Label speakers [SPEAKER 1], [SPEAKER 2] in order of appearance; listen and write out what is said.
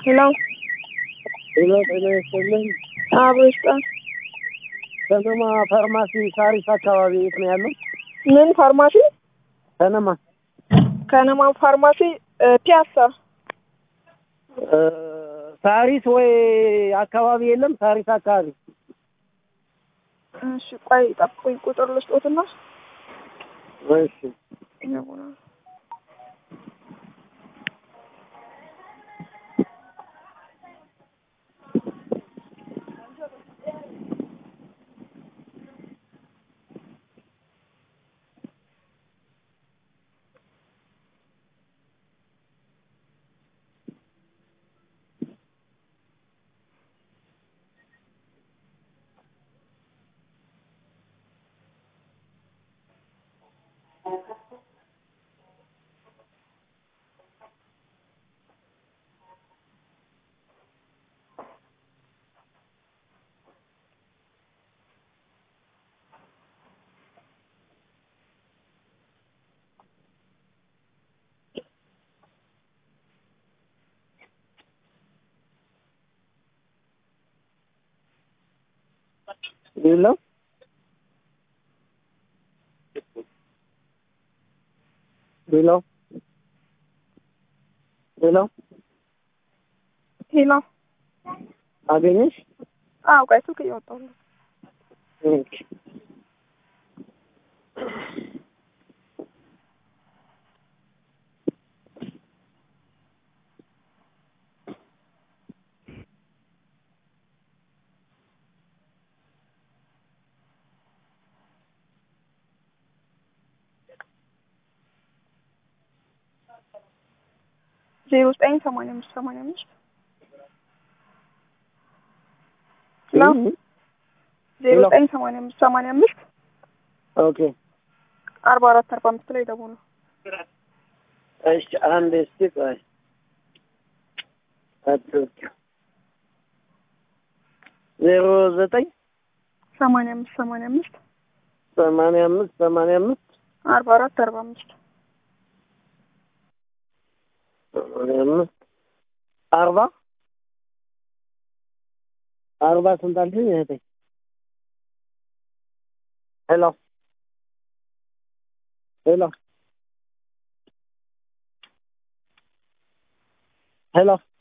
[SPEAKER 1] ሄሎ
[SPEAKER 2] ሄሎ ጤና ይስጥልኝ።
[SPEAKER 1] አቦ ይስጣል።
[SPEAKER 2] ከነማ ፋርማሲ ሳሪስ አካባቢ የት ነው ያለው?
[SPEAKER 1] ምን ፋርማሲ?
[SPEAKER 2] ከነማ
[SPEAKER 1] ከነማ ፋርማሲ እ ፒያሳ
[SPEAKER 2] እ ሳሪስ ወይ አካባቢ የለም? ሳሪስ አካባቢ
[SPEAKER 1] እሺ፣ ቆይ ጠብቁኝ፣ ቁጥር ልስጦትና
[SPEAKER 2] እሺ። ሄሎ ሄሎ ሄሎ
[SPEAKER 1] ሄሎ።
[SPEAKER 2] አገኘሽ?
[SPEAKER 1] አዎ፣ ቆይ ስልክ እያወጣሁ ነው።
[SPEAKER 2] ኦኬ።
[SPEAKER 1] ዜሮ ዘጠኝ ሰማንያ አምስት ሰማንያ አምስት ሄሎ ዜሮ ዘጠኝ ሰማንያ አምስት ሰማንያ አምስት
[SPEAKER 2] ኦኬ።
[SPEAKER 1] አርባ አራት አርባ አምስት ላይ ደውሉ።
[SPEAKER 2] እሺ አንድ እስቲ ቆይ አትወቂ ዜሮ ዘጠኝ
[SPEAKER 1] ሰማንያ አምስት ሰማንያ አምስት
[SPEAKER 2] ሰማንያ አምስት ሰማንያ አምስት
[SPEAKER 1] አርባ አራት አርባ አምስት
[SPEAKER 2] ሰማንያ አምስት አርባ አርባ ስንት አልሽኝ እህቴ? ሄሎ ሄሎ ሄሎ